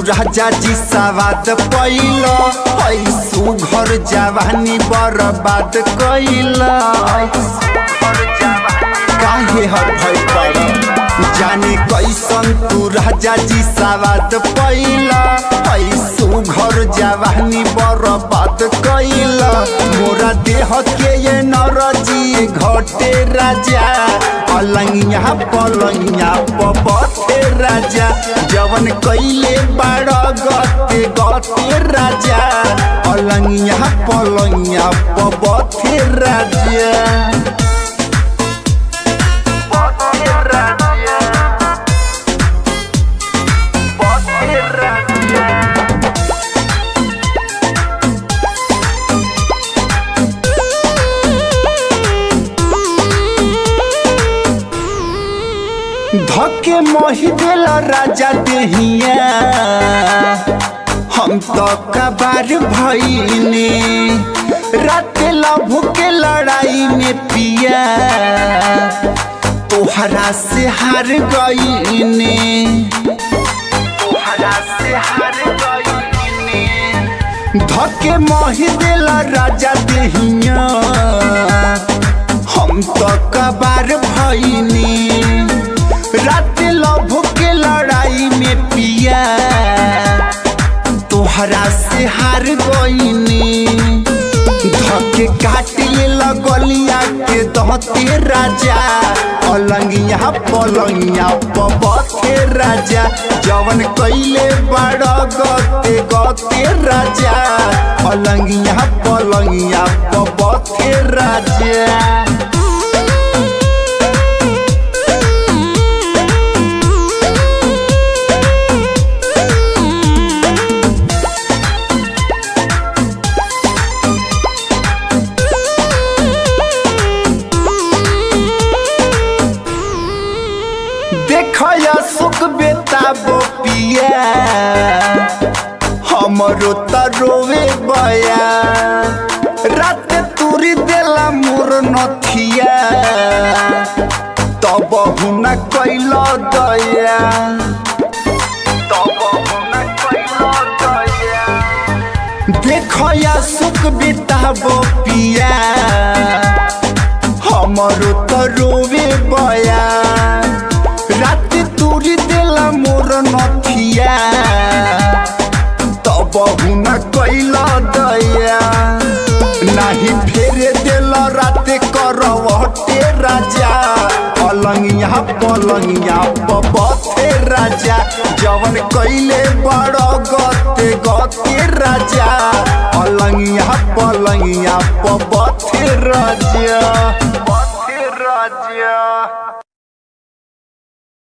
राजा जी सवाद पैल ऐसु घर जवानी बर्बाद कैल काहे हर भय पड़ जाने कैसन तू राजा जी सवाद पैल ऐसु घर जवानी बर्बाद कैल मोरा देह के ये नरजी घटे राजा पलंगिया पलंगिया पपथे राजा जवन कैले बाड़ गते गते राजा पलंगिया पलंगिया पपथे राजा पथे राजा पथे राजा धके मोहि दिल राजा देहिया हम तो कबार भईने रात लभ के लड़ाई में पिया तोहरा से हार गईने तोहरा से हार गईने धके मोहि दिल राजा देहिया हम तो कबार भईनी रात लभ के लड़ाई में पिया तोहरा से हार गईनी धके काट ले लगलिया के दहते राजा पलंगिया पलंगिया पबथे राजा जवन कैले बड़ गते गते राजा पलंगिया पलंगिया पबथे राजा देखया सुख बेटा बोपिया हमरो त रोवे बया रात तुरी देला मोर नथिया तब हुना कैल दया तब हुना कैल दया देखया सुख बेटा बोपिया हमरो त रोवे बया रात तुरी देला मोर नथिया तब हुना कैला दया नाही फेरे देला रात करवटे राजा पलंगिया पलंगिया पबथे राजा जवन कैले बड़ गते गते राजा पलंगिया पलंगिया पबथे राजा